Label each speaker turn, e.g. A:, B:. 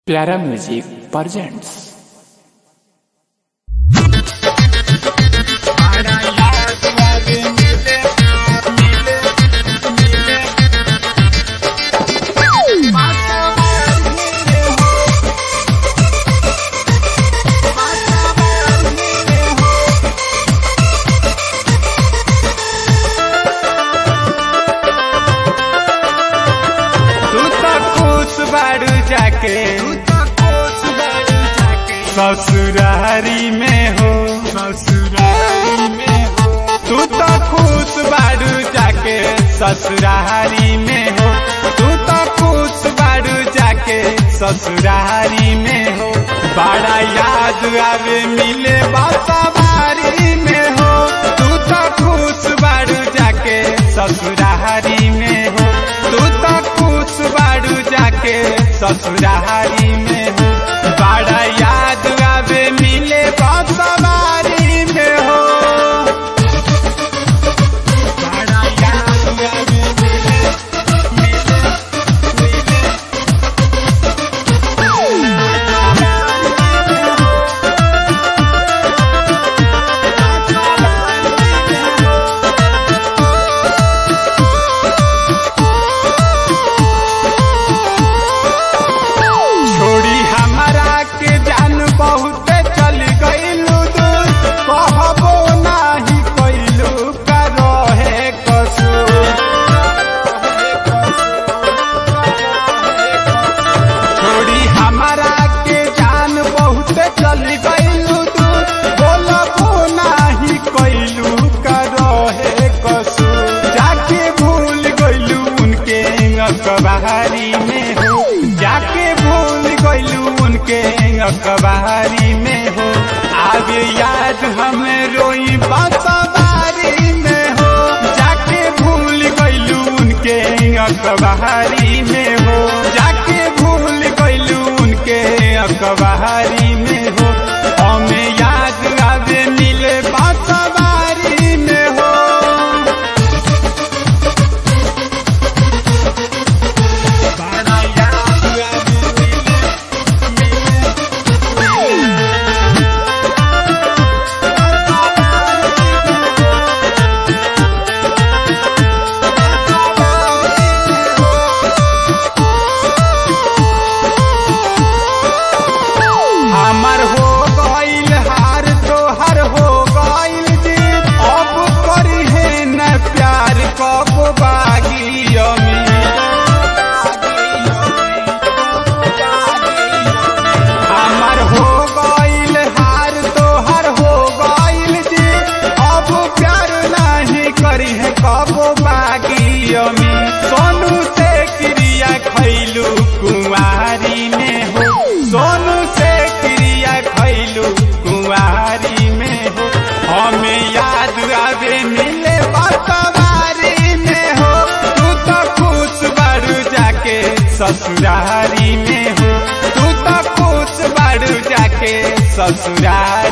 A: प्यारा music presents
B: तू तो खुश बाड़ू जाके ससुरारी में हो ससुरारी में हो तू तो खुश बाड़ू जाके ससुरारी में हो तू तो खुश बाड़ू जाके ससुरारी में हो बड़ा याद आवे मिले बारी में हो तू तो खुश बाड़ू जाके ससुरारी में हो तू तो खुश बाड़ू जाके ससुरारी में हो बड़ा याद आवे मिले बारी में हो बड़ा याद आवे मिले मिले मिले छोड़ी हमारा के जान बहुत चल गईलू दूर कहबो नाही कैलू का रहे कसूर छोड़ी हमारा के जान बहुत चल गईलू दूर बोलबो नाही कैलू का रहे कसूर जाके भूल गईलू उनके अखबारी में हो जाके भूल गईलू उनके अखबारी में हो आगे याद हमें रोई बारी में हो जाके भूल गईलू उनके अखबारी में हो जाके भूल गईलू उनके अखबारी में हो हमें याद आवे मिले बारी में हो बड़ा याद आवे मिले हमर हो गईल हार तोहर हो गईल जीत अब करी है न प्यार कब बागी हमर हो गईल हार तोहर हो गईल जीत अब प्यार नहीं करी है कब बागी अमी सोनू से क्रिया खैलू कुंवारी में हो सोनू से क्रिया खैलू कुंवारी में हो हमें याद आवे मिले बतवारी में हो तू तो खुश बारू जाके ससुरारी में हो तू तो खुश बारू जाके ससुरारी